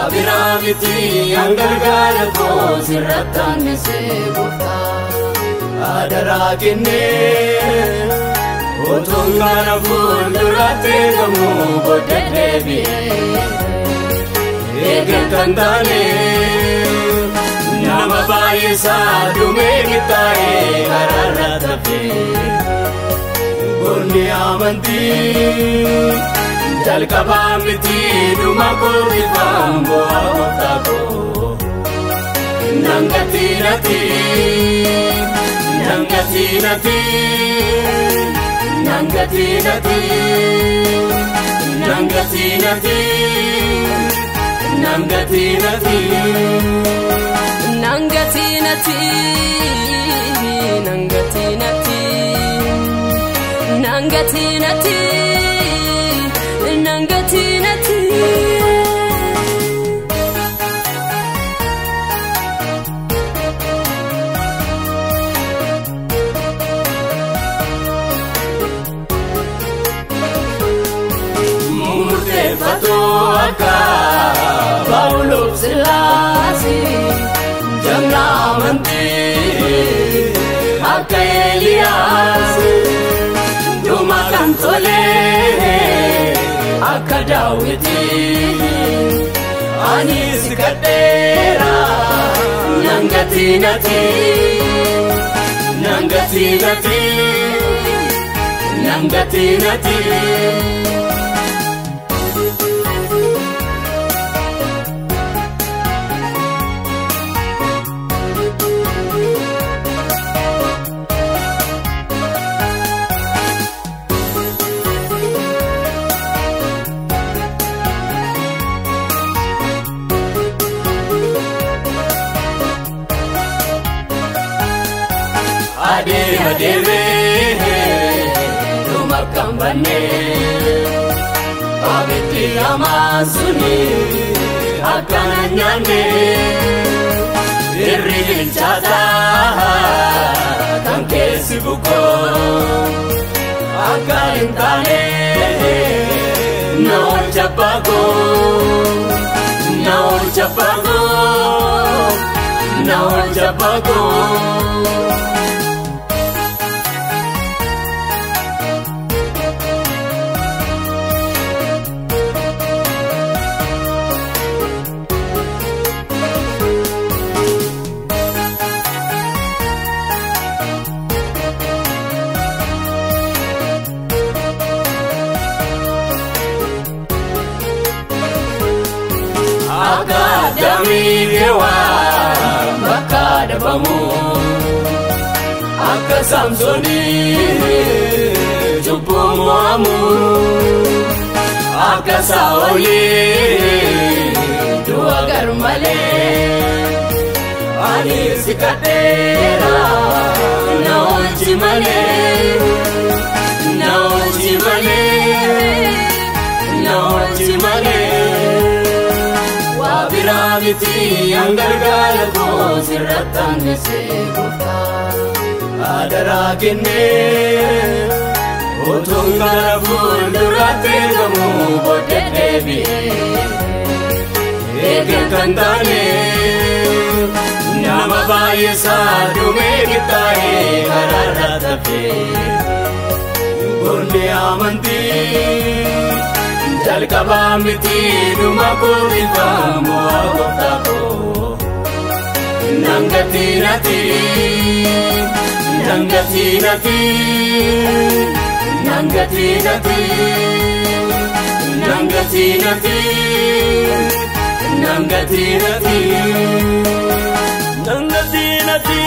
waa biraa miti hangargaara koo sirratti aannisee gooftaa adaraa kennee utuun gara fuulduraatti eegamu booddee deebi'ee eeggatan taane nama baay'isaa dhumee qixxaa'ee karaarra tafee Goonni amantii jalqabaa miti dhuma kooti faamboo gooftaa koo. Nangati nati nangati nati nangati nati nangati nati nangati nati. Nangati nati nangati nati nangati nati nangati nati. Murteeffatoo akka Paawulof Sillaasee jamna amantii akka Eeliyaas dhuma kan tolee akka Daawitii anis kadheera nangati nati nangati nati nangati nati. adeema deemee dhuma kan bannee abiddi hamaan suni akkana nyaanne irri bilchaataa kan keessi bukoo akka hin taane na oolcha baagoo na oolcha baagoo na oolcha baagoo. akka damii keewwaa bakka dhabamu akka saamsoonii cubbuu mo'amu akka saa'olii du'a garmalee ani si kadheera na oolchi malee na oolchi malee na oolchi malee. biraa miti hangargaara koo sirratti aannisee gooftaa adaraa kennee utuun gara fuulduraatti eegamu booddee deebi'ee eeggatan taane nama baay'isaa dhumee qixxaa'ee karaarra tafee goonni amantii. jalqabaa miti dhuma kooti faamoo gooftaa koo nangati nati nangati nati nangati nati nangati nati nangati nati Nangati nati,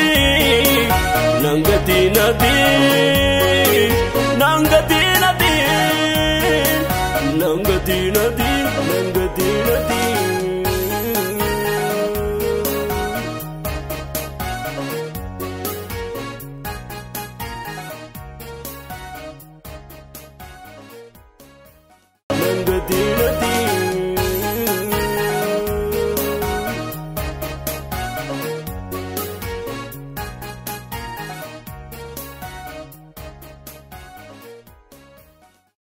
nangati nati, nangati nati, nangati nati.